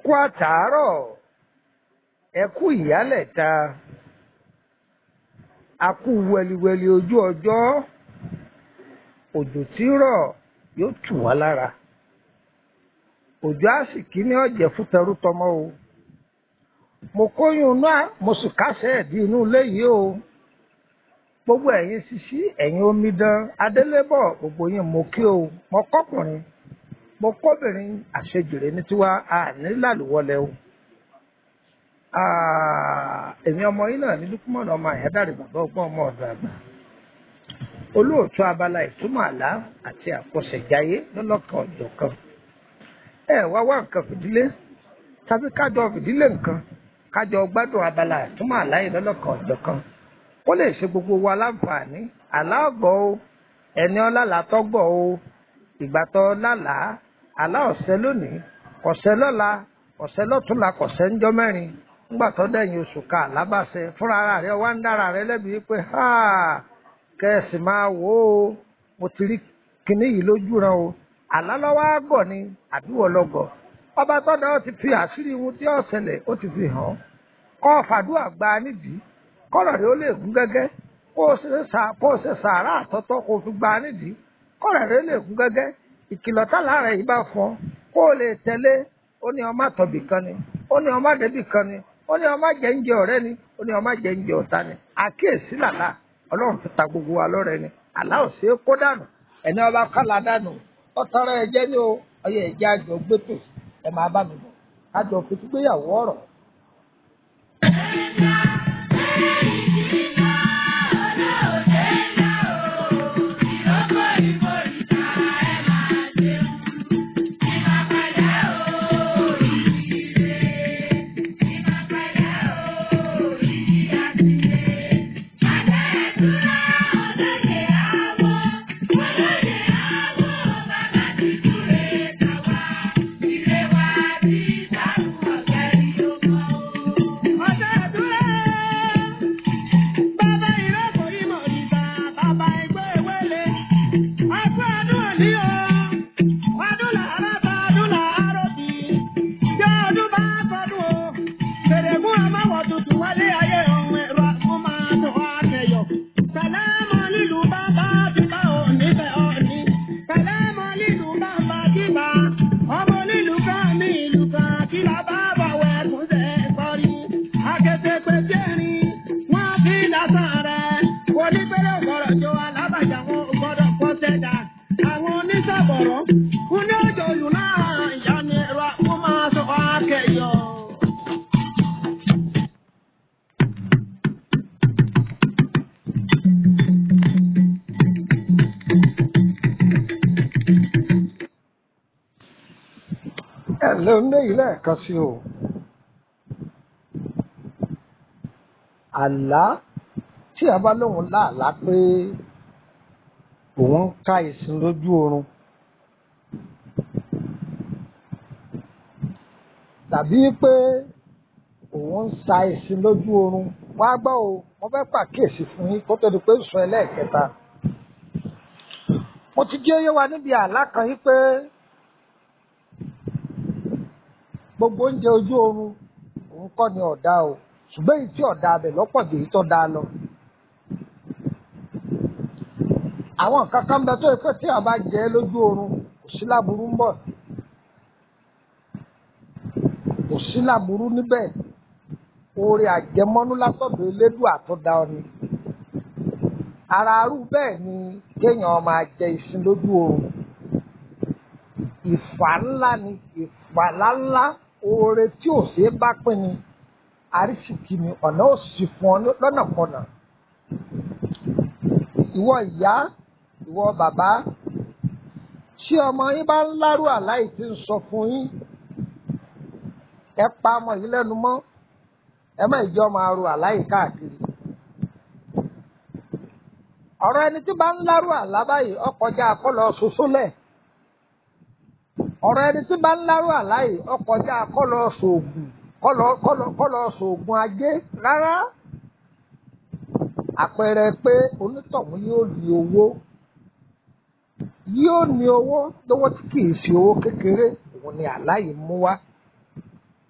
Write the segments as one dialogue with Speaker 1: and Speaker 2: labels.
Speaker 1: kú àtàárọ̀ ẹ kú ìyálẹ̀ta a kú wẹliwẹli ojú ọjọ́ òjò tí ń rọ̀ yóò tù wá lára òjò àsìkí ní ọ̀jẹ̀ fún tẹrútọmọ o mo kóyún náà mo sì kásẹ̀ ẹ̀dí inú ilé yìí o gbogbo ẹ̀yin sisi ẹ̀yin omidan adélébọ̀ gbogbo yín mo kí o mo kọ́kùnrin mo kóbìnrin àṣejìrè ní tiwa àní làlùwọlẹ̀ o èmi ọmọ yín náà ní lukumọ̀nà ọmọ àyádáre bàbá ọgbọ́n ọmọ ọ̀dọ̀ àgbà olóòtú abala ìtumọ̀ àlá àti àkọsẹ̀jáyé lọ́lọ́kan ọ̀jọ̀kan ẹ wá wá nǹkan fìdílé tàbí kájọ fìdílé nǹkan kájọ gbádùn abala ìtumọ̀ àlá yìí lọ́lọ́kan ọ̀jọ̀kan ó lè ṣe gbogbo wa láǹfààní àlá ọ̀gbọ́ o ẹni ọlá làtọ́gbọ̀ o ìgbà tó lálàá àlá ọ̀sẹ̀ lónìí kọ̀sẹ̀ lọ́la kọ̀sẹ̀ lọ́túnla kọ̀sẹ̀ ńjọ́ mẹ́rin ńgbà tó dẹ̀yìn oṣù ká àlábàṣẹ fúnra ara rẹ wá ń dára rẹ lẹ́bi pé kẹ́sì máa wò ó mo ti rí kinní yìí lójú ran o àlá lọ́wọ́ àgọ̀ ni àbíwọ̀ lọ́gọ̀ ọba tọ́dọ̀ ó ti fi àṣírí ohun tí ó ṣẹlẹ̀ ó ti fi hàn kọ́ fàdúrà gba nídìí kọ́rọ̀ rẹ ó lè gún gẹ́gẹ́ kó o ṣe sàárà àtọ́tọ́ kó o fi gba nídìí kọ́rọ̀ rẹ ó lè gún gẹ́gẹ́ ìkìlọ̀ tálà rẹ̀ yìí bá fọ́n kó o lè tẹ̀lé ó ní ọmọ àtọ̀bì kan ni ó ní ọmọ àdébì kan ni ó ní ọmọ jẹ́ńjẹ ọ̀rẹ́ ni ó ní ọmọ jẹ́ńjẹ ọ̀tá ni àkíyèsí làlá ọlọ́run fi ta gbogbo wa lọ́rẹ́ ni àlá ò ṣeé kó dànù ẹni ọba kálá dànù ọtọrọ ẹjẹ ní o ọyẹ ẹjẹ àjọ gbẹtò ẹ máa bá mi bọ àjọ fitígbéyàwó ọ̀rọ̀. ẹ̀lẹ́ onílé lẹ́ẹ̀kan sí o àlá tí a bá lóun láàlá pé òun ń ká ìsìn lójú oorun tàbí pé òun ń sa ìsìn lójú oorun wá gbọ́ o mo fẹ́ pàkíyèsí fún yín kó tó di pé sùn ẹlẹ́ẹ̀kẹta mo ti jẹ́ yé wa níbi àlá kan yí pé. gbogbo oúnjẹ ojú oorun òun kọ́ ni ọ̀dà o ṣùgbọ́n èyí tí ọ̀dà abẹ lọ́pọ̀ jù èyí tó dáa lọ. àwọn nǹkan kan bẹ tó yẹ pé tí a bá jẹ lójú oorun kò sí láburú ń bọ̀ kò sí láburú níbẹ̀ oore àjẹmọ́nú látọ̀dọ̀ elédùn àtọ́dá ọ ni. ara arú bẹ́ẹ̀ ni kéèyàn máa jẹ ìsìn lójú oorun ìfà ńlá ni ìfà ńláńlá oore tí ò ṣeé bá pín ni àrísìkì ni ọ̀nà ò sì fún ọ lọ́nàkọnà. ìwọ ìyá ìwọ bàbá tí ọmọ yín bá ń lárú àláì tí ń sọ fún yín ẹ pa ọmọ yìí lẹ́nu mọ́ ẹ má ìjọ máa ro àláì káàkiri. ọ̀rọ̀ ẹni tí bá ń lárú àlá báyìí ọkọjá akọ́lọ ṣoṣo lẹ̀ ọ̀rọ̀ ẹni tí bá ń lárú àláì ọkọjá akọ́lọ ṣoògùn kọ́lọ ṣoògùn ajé rárá àpẹẹrẹ pé onítọ̀hún yóò ní owó yóò ní owó lówó tí kì í ṣe owó kékeré òun ni àláì mú wá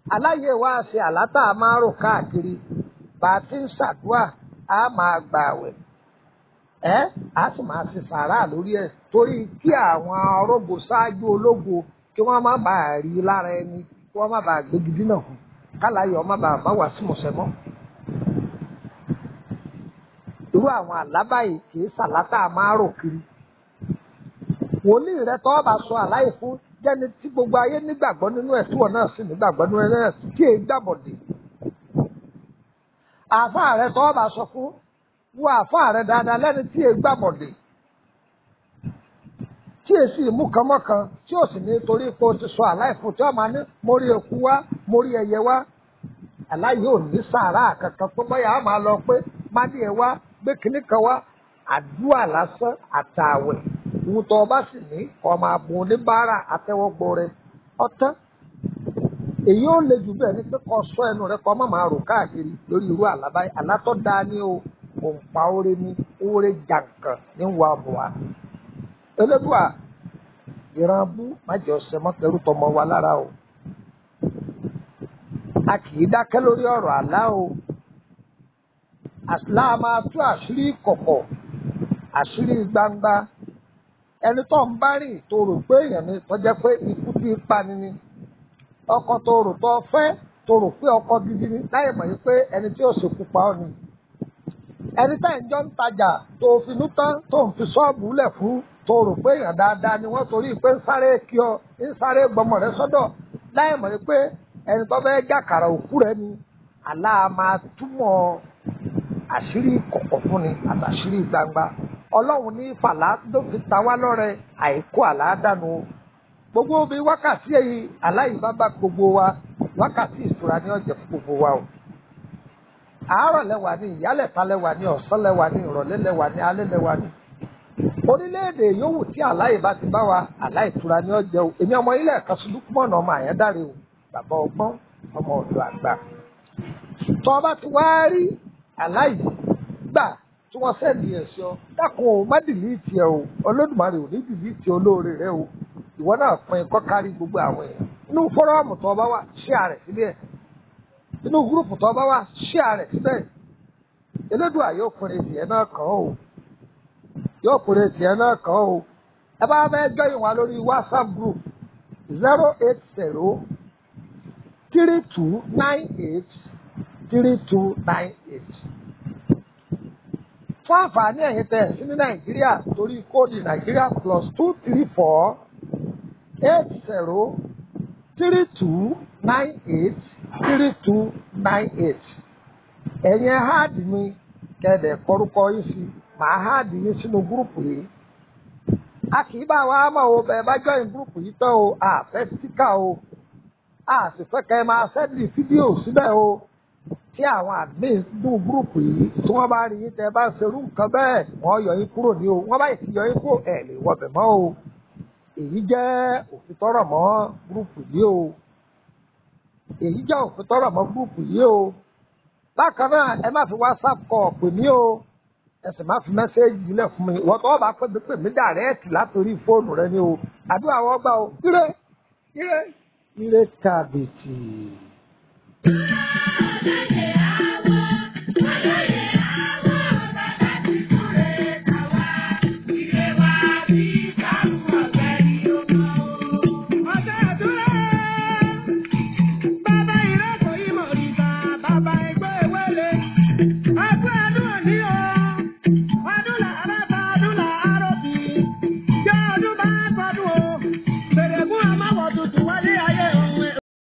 Speaker 1: aláyè wa ṣe àlátà máa rò káàkiri bá a ti ń ṣàdúrà á máa gbà àwẹ̀ ẹ á sì máa ṣe sàárà lórí ẹ̀ torí kí àwọn ọrọ̀gbò ṣáájú ológo kí wọ́n má bàa rí lára ẹni kí wọ́n má bàa gbégi dínà kù káláyọ̀ má bàa má wà sí mọ̀sẹ́mọ́ irú àwọn àlábà yìí kì í ṣàlátà máa rò kiri wòlíì rẹ tọ́ bá sọ àláyé fún jẹ́ni tí gbogbo ayé nígbàgbọ́ nínú ẹ̀ tí wọ́n náà sì nígbàgbọ́ nínú ẹ̀ náà kí èyí gbàbọ̀dé. àáfàá rẹ tọ́ bá sọ fún wo àáfàá rẹ dáadáa lẹ́ni tí èyí gbàbọ̀dé. tí èsì ìmúkanmọ́kan tí ò sì ní torí pé o ti sọ àláyé fún tí wọ́n máa ní mórí eku wá mórí ẹyẹ wá. àláyé ò ní sàárà kankan tó bọ́yà á máa lọ pé mádìẹ wá gbé kinní kan wá àdúrà lásán àtàwẹ̀ wùtọ̀ ọba sì ní ọmọ àbùn oníbàárà àtẹwọ́gbọ rẹ ọtán èyí ò le jù bẹ́ẹ̀ ni pé kó sọ ẹnu rẹ kó má máa rò káàkiri lórí irú àlábá àlátọ́ dáa ní o òǹpa oore ní oore jàǹkàn ní wà bùà elédùà ìran bú májọ sẹmọtẹrù tọmọ wa lára o a kì í dákẹ́ lórí ọ̀rọ̀ àlá o àṣìlá máa tú àṣírí kọ̀kọ̀ àṣírí gbangba ẹni tó ń bá rìn tó rò pé èèyàn ni tó jẹ́ pé ikú tí ń pani ni ọkọ tó rò tó fẹ́ tó rò pé ọkọ gidi ni láì mọ̀ yìí pé ẹni tí ó ṣekú pa ọ́ ni ẹni tá ìjọ ń tajà tó finú tán tó ń fi ṣọ́ọ̀bù lẹ̀ fún tó rò pé èèyàn dáadáa ni wọ́n torí pé ń sáré kí ọ ń sáré gbọmọ rẹ sọ́dọ̀ láì mọ̀ yìí pé ẹni tó fẹ́ jàkàrà òkú rẹ ni àlá máa túmọ̀ àṣírí kọ̀kọ̀ fún ni àtàṣírí gbangba ọlọ́run ní fàlà ló fi ta wá lọ́rẹ àìkú àlàádànù gbogbo bí wákàtí èyí aláyìí bá bá gbogbo wa wákàtí ìtura ní ọ̀jẹ̀ fún gbogbo wa o àárọ̀ lẹ́wà ní ìyálẹ̀ta lẹ́wà ní ọ̀sán lẹ́wà ní ìrọ̀lẹ́ lẹ́wà ní alẹ́ lẹ́wà ní orílẹ̀-èdè yòówù tí aláyìí bá ti bá wa aláyìí tura ní ọ̀jẹ̀ o èmi ọmọ ilé ẹ̀ka sùdúkúmọ̀nà ọmọ àyẹ́dáre o bàbá ọgbọ́n ọmọ ọ̀dọ́ àgbà tọ́ bá ti wá rí aláyìí gbà tí wọ́n sẹ́ẹ̀dì ẹ̀ sí ọ dákun o má dìlíìtì ẹ o olódùmarè ò ní dìlíìtì olóore rẹ o ìwọ náà pin kọ́ kárí gbogbo àwọn èèyàn inú fọ́rọ́ọ̀mù tó bá wà ṣíà rẹ̀ síbẹ̀ inú gúrùpù tó bá wà ṣíà rẹ̀ síbẹ̀ elédùà yóò pinre tiẹ̀ náà kàn ó yóò pinre tiẹ̀ náà kàn ó ẹ bá fẹ́ jọyìn wa lórí whatsapp group zero eight zero three two nine eight three two nine eight fún àǹfààní ẹ̀yin tẹ̀ sí ní nàìjíríà torí kóòdù nàìjíríà plus two three four eight zero three two nine eight three two nine eight ẹ̀yin háàdì mi kẹ̀dẹ̀ kọ́rúkọ yìí sí màá háàdì yín sínú gúrùpù yìí a kì í bá wa mọ̀ o bẹ́ẹ̀ bá jọyìn gúrùpù yìí tán o àfẹ́ síkà o a sì fẹ́ kẹ́ ẹ máa sẹ́ndì fídíò síbẹ̀ o tí àwọn admin dùn gúrùpù yìí tí wọ́n bá rí yín tẹ́ bá ṣerú nǹkan bẹ́ẹ̀ wọ́n yọ yín kúrò ní o wọ́n bá ti yọ yín kúrò ẹ̀ lè wọbẹ̀ mọ́ o èyí jẹ́ òfin tọrọ mọ́ gúrùpù yìí o èyí jẹ́ òfin tọrọ mọ́ gúrùpù yìí o bákan náà ẹ má fi whatsapp kọ pè mí o ẹ sì má fi mẹ́sẹ́ẹ̀jì yìí fún mi wọ́n tọ́ bá pè mí pè mí dàrẹ́ẹ̀tì látòrí fóònù rẹ ni o àdúrà wọ́n gbà o ire ire ire kàbìtì.
Speaker 2: Thank you.